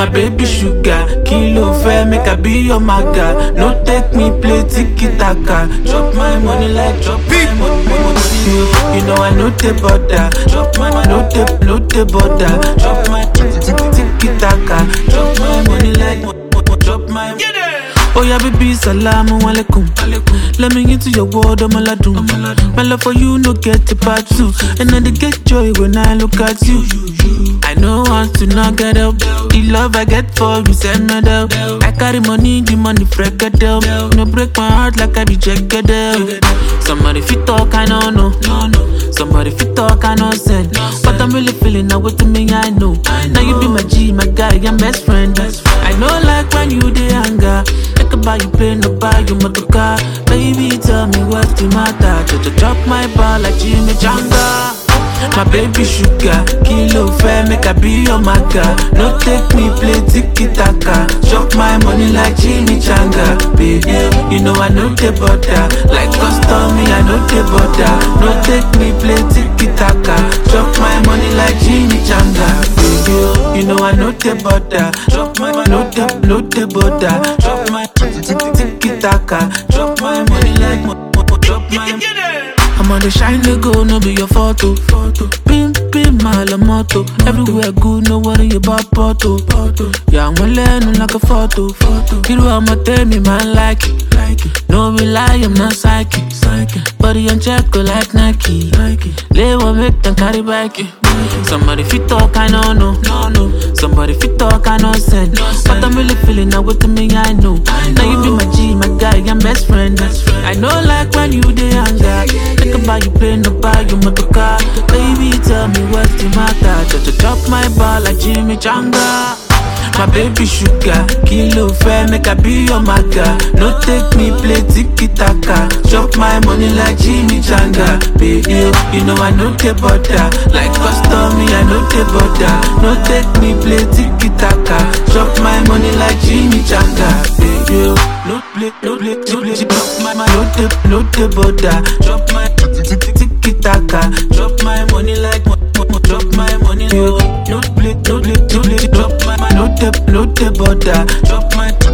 my baby sugar. Kilo fair, make I be your maga. No take me play tiki taka. Drop my money like drop my money. You, you know I know the border. Drop my money, no the no the border. Drop my tiki taka. Drop my money like drop my. Oh yeah, baby, salamu alaikum. Let me into your world, I'm aladun. My love for you, no get the part two. And I dey get joy when I look at you. I know want to not get up. The love I get for you, send me down. I carry money, the money freak it up. No break my heart like I be jagged up. Somebody fit talk, I don't know. Somebody fit talk, I know send. But I'm really feeling now with me, I know. Now you be my G, my guy, I'm best friend. I know like when you dey anger. I can buy you plane, no buy you motor car. Baby, tell me what's the matter. Just drop my ball like Jimmy Janga. My baby sugar, kilo fair, make I be your maga. No take me play tiki taka. Chop my money like Jimmy Changa. Baby, you know I know the border. Like custom, me I know the border. No take me play tiki taka. Chop my money like Jimmy Changa. Baby, you know I know the border. Chop my money, no the, no the border. Chop my tiki taka. Chop my money like, drop my. I'm on the shine they go, no be your photo. photo. Pim, pim, my la moto. Everywhere good, no worry about photo. photo. Yeah, I'm learning like a photo. photo. You know I'ma tell me, man, like it. Like it. No be lie, I'm not psychic. psychic. Body on check, go like Nike. Nike. Lay one make them carry back it. Somebody fit talk, I know, no. no, no. Somebody fit talk, I know, send. No, but I'm really feeling now with me, I know. I know. Now you be my G, my guy, I'm best friend. Best friend. I know, like when you dey anger. Think about you plane, no buy you motor car. Baby, tell me what's the matter. Just drop my ball like Jimmy Changa. My baby sugar, kilo fair, make I be your maga. No take me play tiki taka. Chop my money like Jimmy Changa. Baby, you know I know the border. Like custom, me I know the border. No take me play tiki taka. Chop my money like Jimmy Changa. Baby, no play, no play, no play. Chop my, my, no the, no the border. Chop my tiki taka. Chop my money like, drop my money. No play, no play, no play. Drop my, my, no the, no the border. Drop my